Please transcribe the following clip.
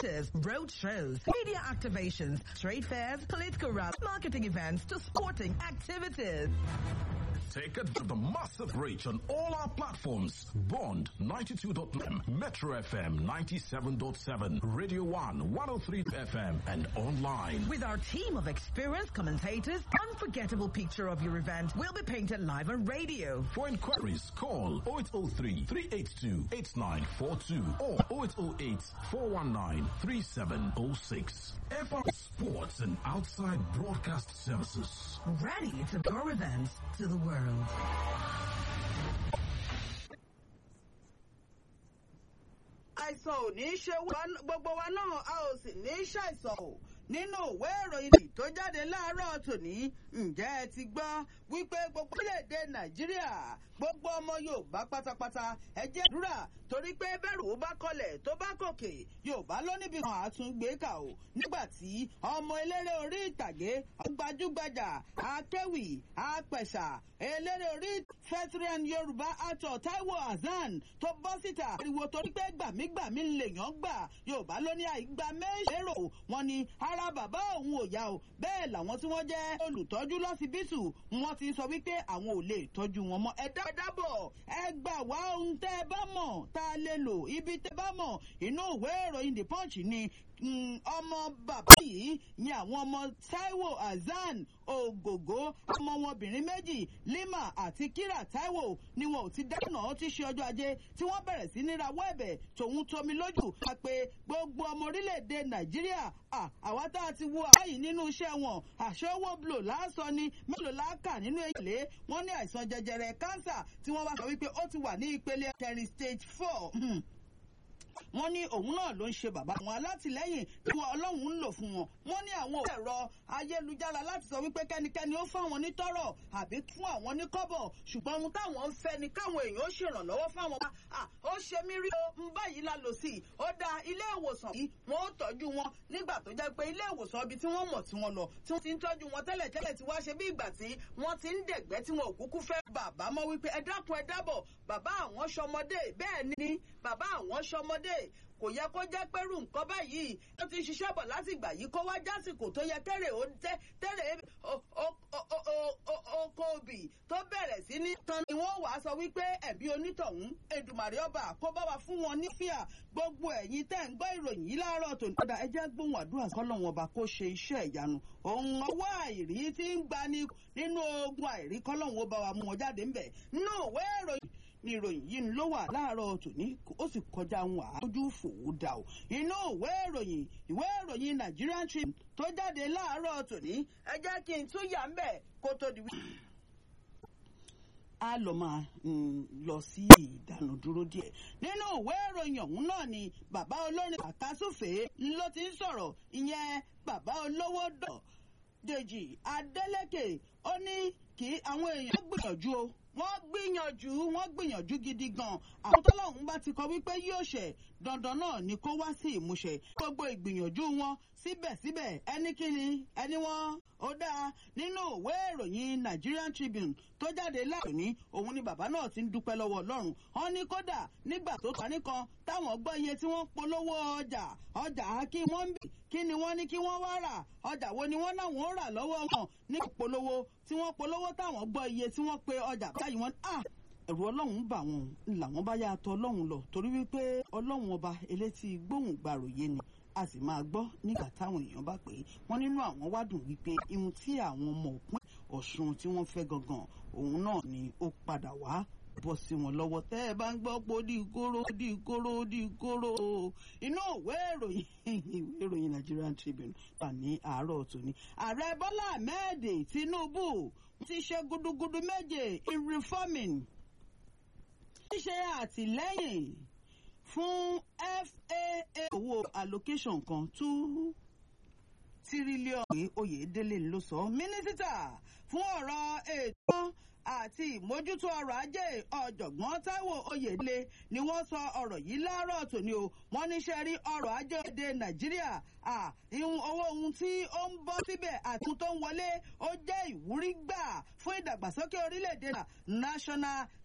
theaters, road shows, media activations, trade fairs, political rallies, marketing events to sporting activities. Take it to the massive reach on all our platforms. Bond 92.9, Metro FM 97.7, Radio 1 103 FM, and online. With our team of experienced commentators, unforgettable picture of your event will be painted live on radio. For inquiries, call 0803 382 8942 or 0808 419 3706. FR Sports and Outside Broadcast Services. Ready to go events to the world. àìsàn ò ní í ṣe gbogbo wa náà a ò sì ní í ṣàìsàn o nínú ìwé ìròyìn tó jáde láàárọ̀ tòní ǹjẹ́ ẹ ti gbọ́ wípé gbogbo orílẹ̀-èdè nàìjíríà gbogbo ọmọ yorùbá pátápátá ẹ jẹ́ àdúrà torí pé bẹ́rù ó bá kọlẹ̀ tó bá gòkè yorùbá ló níbi kan àtúngbé kà ó nígbà tí ọmọ eléré orí ìtàgé gbajúgbajà akéwì apẹ̀sà eléré orí fẹ́tírẹ́n yorùbá actor taiwo hasan tó bọ́ síta ariwo torí pé gbàmígbàmí lèèyàn gbà yorùbá ló ní àìgbà méjèèrò wọn ni ara bàbá òun ò yá o bẹ́ẹ̀ làwọn tí wọ́n jẹ́ olùtọ́jú lọ́sibítù wọ́n ti sọ wípé àwọn ò lè tọ́jú wọn mọ́ ẹ dábọ̀ ẹ gbà wá ohun tẹ́ ẹ bá mọ̀ tá a lè lò ibi tẹ́ bá mọ̀ inú ìwé ìròyìn the punch ni ọmọ bàbá yìí ni àwọn ọmọ taiwo hasan ògògó ọmọ wọn obìnrin méjì lima àti kira taiwo ni wọn ò ti dáná ti ṣe ọjọ́ ajé tí wọ́n bẹ̀rẹ̀ sí ní rawọ́ ẹ̀bẹ̀ tòun tomi lójú wá pé gbogbo ọmọ orílẹ̀-èdè nàìjíríà àwa tá a ti wo àbáyìí nínú iṣẹ́ wọn àṣọwọ́ blo lásán ni mélòó láàkà nínú èlé wọn ní àìsàn jẹjẹrẹ kánsà tí wọ́n wá sọ wípé ó ti wà ní ìpele kẹrin stage four wọ́n ní òun náà ló ń ṣe bàbá àwọn alátìlẹ́yìn tí wọn ọlọ́run ń lò fún wọn wọ́n ní àwọn ẹ̀rọ ayélujára láti sọ wípé kẹ́nikẹ́ni ó fáwọn ní tọ́rọ̀ àbí fún àwọn ní kọ́bọ̀ ṣùgbọ́n ohun táwọn ń fẹ́ ni káwọn èèyàn ó ṣèrànlọ́wọ́ fáwọn bá ó ṣe mí rí o ń báyìí la lò sí i ó da ilé ìwòsàn yìí wọn ó tọ́jú wọn nígbà tó jẹ́ pé ilé ìwòsàn ibi tí wọ́n mọ̀ tí wọ́n lọ tí wọ́n ti ń tọ́jú wọn tẹ́lẹ̀ tẹ́lẹ̀ tí wá ṣe bí ìgbà tí wọ́n ti ń dẹ̀gbẹ́ tí wọn ò kúkú fẹ́ bàbá mọ́ wípé ẹ dákun ẹ dábọ̀ bàbá àwọn ṣọmọdé bẹ́ẹ̀ ni bàbá àwọn ṣọmọdé kò yẹ kó jẹ́ pẹ́rù nǹkan báyìí ó ti ṣiṣẹ́ bọ̀ láti ìgbà yìí kó wá jásìkò tó yẹ kẹ́rẹ̀ ó tẹ́ tẹ́rẹ̀ oko òbí tó bẹ̀rẹ̀ sí ní tan ni wọ́n wàá sọ wípé ẹ̀bí onítọ̀hún Èdùmàrè ọba kó bá wa fún wọn ní fíà gbogbo ẹ̀yin tẹ́ ń gbọ́ ìròyìn yìí láàárọ̀ tó ní. ọ̀dà ẹjẹ́ gbóhùn àdúrà kọ́lọ́hún ọba kó ṣe iṣẹ́ ìyanu òun ọwọ́ àìrí tí ń gbani nínú ogun àìrí kọ́lọ́hún ọba wa mú wọn jáde ńbẹ̀ nínú òwe ìròyìn ní ìròyìn yìí ló wà láàárọ̀ tòní ó sì kọjá ohun àájú fòwò dà o inú ìwé ìròyìn ìwé ìròyìn Nigerian Tribune tó jáde láàárọ̀ tòní ẹ jẹ́ kí n tún yà ń bẹ̀ kó tó di wí. a lọ máa lọ sí ìdánudúró díẹ̀ nínú ìwé ìròyìn ọ̀hún náà ni bàbá olórin àkásùfèé ló ti ń sọ̀rọ̀ ìyẹn bàbá olówó dọ̀ Dèjì Adélékè ó ní kí àwọn èèyàn gbìyànjú o wọ́n gbìyànjú wọ́n gbìyànjú gidi gan àwọn tọ́lọ́hún bá ti kọ wípé yóò ṣẹ dandan náà ni kó wá sí ìmúṣẹ gbogbo ìgbìyànjú wọn síbẹ̀síbẹ̀ ẹnikíni ẹni wọn ó dáa nínú ìwé ìròyìn Nigerian Tribune tó jáde láàrin òun ni bàbá náà ti ń dúpẹ́ lọ́wọ́ Ọlọ́run wọn ní kódà nígbà tó kàn nìkan táwọn gbọ́ iye tí wọ́n polówó ọjà ọjà kí wọ́n ń bì kí ni wọ́n ní kí wọ́n wá rà ọjà wo ni wọ́n náà wọ́n rà lọ́wọ́ wọn ní polówó tí wọ́n polówó táwọn gbọ́ iye tí wọ́n pe ọjà báyìí wọ́n ah ẹ̀rù ọlọ́run bà wọ́n làwọn bá yá tọ̀ ọlọ́run lọ torí wípé ọlọ́run ọba elétí gbóhùn gbàròyé ni a sì máa gbọ́ nígbà táwọn èèyàn bá pè é wọ́n nínú àwọn wádùn wípé ihun tí àwọn ọmọ òpin ọ̀ṣun tí wọ́n fẹ́ gangan òun náà ni ó padà wá bọ́ sí wọn lọ́wọ́ tẹ́ ẹ bá ń gbọ́ pé ó di kóró di kóró di kóró inú ìwé ìròyìn ìwé ìròyìn Nigerian Tribune wà ní àárọ̀ tòní ààrẹ Bọ́lá Ahmed Tinubu ti ṣe gudugudu méje in reforming ṣíṣe àtìlẹ́yìn fún FAA owó allocation kan two tírílíọ̀nù Oyèdélé ló sọ mínísítà fún ọ̀rọ̀ ètò àti ìmójútó ọrọ̀ ajé ọ̀jọ̀gbọ́n Táíwò Oyèdélé ni wọ́n sọ ọ̀rọ̀ yìí láàárọ̀ tòní o wọ́n níṣẹ́ rí ọrọ̀ ajé èdè Nàìjíríà ìhun owó ohun tí ó ń bọ́ síbẹ̀ àti tó ń wọlé ó jẹ́ ìwúrí gbà fún ìdàgbàsókè orílẹ̀-èdè National